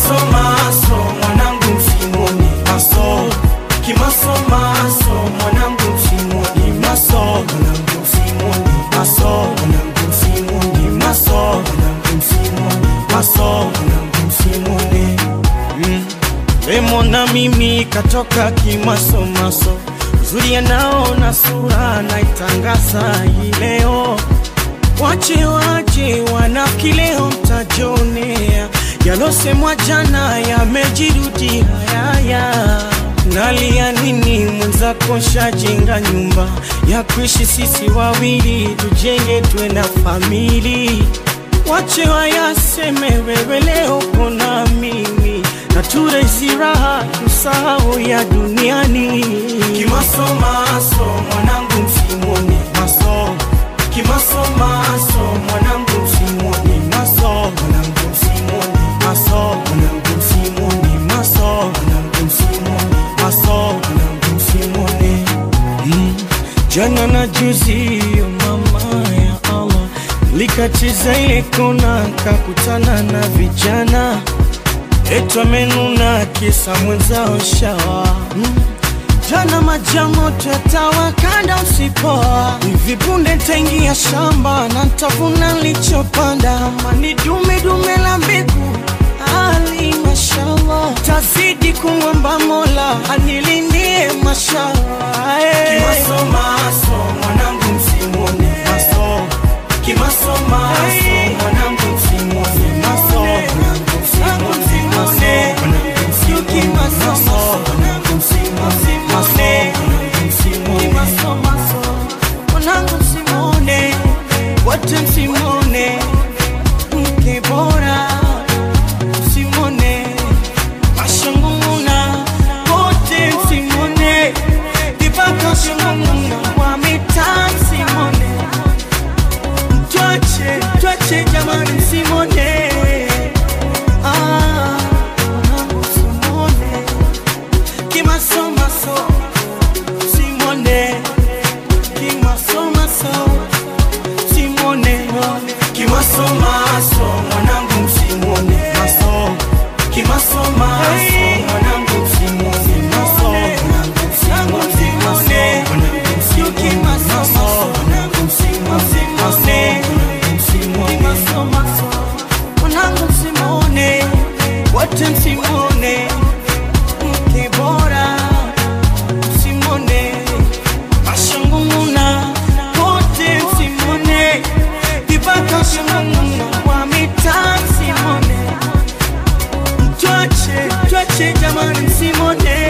Kimasomaso mwanangu msimoni maso Kimasomaso mwanangu msimoni maso mwanangu msimoni maso mwanangu msimoni maso mwanangu msimoni maso mwanangu msimoni mm. Wemona mimi katoka kimasomaso uzuri anaona sura naitangaza hii leo Wache wache wanafiki leo mtajionea, yalosemwa jana yamejirudia. Haya, nalia nini? Mwenzako shajenga nyumba ya kuishi sisi wawili, tujenge tuwe na famili. Wache wayaseme, wewe leo kona mimi na turezi raha, tusahau ya duniani. Kimasomaso mwanangu, msimoni maso Kimasomaso mwanangu msimoni maso mwanangu msimoni maso mwanangu msimoni maso mwanangu msimoni maso mwanangu msimoni mm. Jana na juzi yo mama ya Allah likatiza ile kona kakutana na vijana etwa menuna kisa mwenzao shawa mm. Jana majamoto yatawakanda usipoa, hivi punde ntaingia shamba na ntavuna nilichopanda. Mani dume dume la mbegu ali mashallah, tazidi kumwomba Mola anilindie mashallah. eh. Kimasomaso mwanangu msimoni maso Kimasomaso mwanangu msimoni maso mwanangu msimoni maso mwanangu msimoni maso mwanangu msimoni maso mwanangu msimoni maso maso mwanangu msimoni wote msimoni mke bora msimoni mashangunguna wote msimoni vibaka shangunguna wa mitaa msimoni Twache, twache jamani msimone Ah, mwanangu msimone Kimasomaso Simone Kimasomaso Simone Kimasomaso mwanangu msimone Maso Kimasomaso mwanangu msimone Maso mwanangu msimone Maso mwanangu msimone Maso mwanangu msimone Maso mwanangu msimone Kimasomaso mwanangu msimone Wote msimone Mke bora msimone mashangunguna wote msimone vibaka shangunguna wa mitaa msimone twache twache jamani msimone